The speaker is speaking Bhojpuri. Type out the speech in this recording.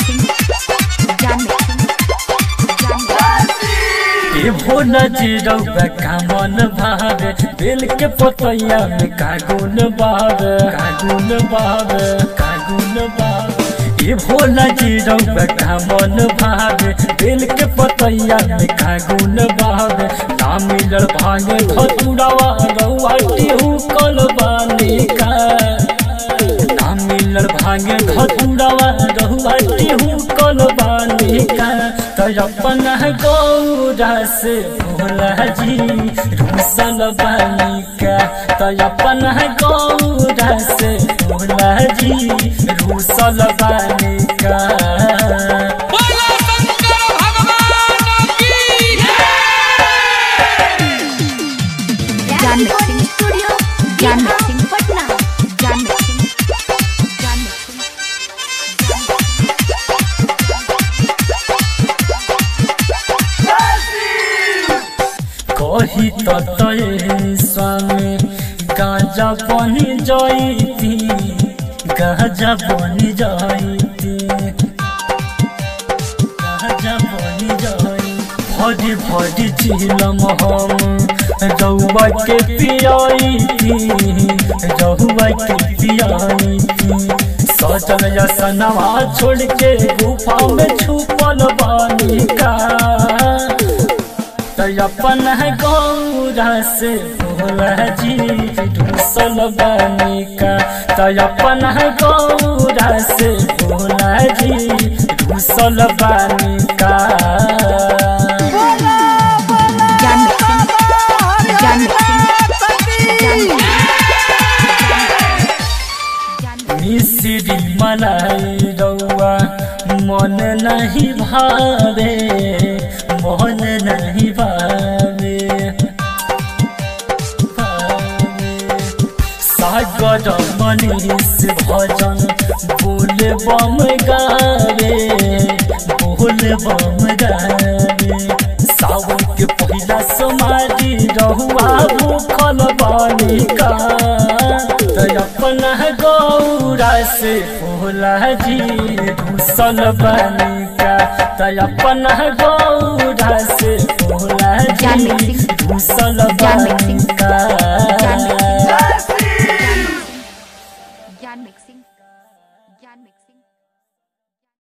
John Mixing. John Mixing. ए भोला जी रउआ कामन भावे बेल के पतैया में कागुन बावे कागुन बावे कागुन बावे ए भोला जी रउआ कामन भावे बेल के पतैया में कागुन बावे ना मिलल भागे धतुरावा रउआ टिहू कल बानी का ना मिलल भागे धतुरावा रउआ टिहू कल बानी का तो अपन गौरा से भोला जी रूसल बालिका तो अपन गौरा से भोला जी रूसल बालिका बोलो शंकर भगवान की John Mixing Studio. John Mixing Patna. John Mixing. John Mixing. कही ततये स्वामी गाजा बनी जाइती गाजा बनी जाइती गाजा बनी जाई भरी भरी झीलम हम रउआ के पियाइती रउआ के पियाइती सजल यसनवा छोड़ के गुफा में छुपल बानी का तो अपन गौरा से भोला जी ढूसल बनिका तो अपन गौरा से भोला जी ढूसल बनिका John Mixing. John Mixing. John Mixing. मिश्री मलाई रउआ मन नहीं भावे मन नहीं भावे सागर मनीष भजन बोल बम गावे बोल बम गावे सावन के पहिला समाधि रहुआ भूखल बालिका तो अपन गौरा से भोला जी घुसल बालिका तो अपन गौरा से भोला John जी Mixing. घुसल John Mixing. बालिका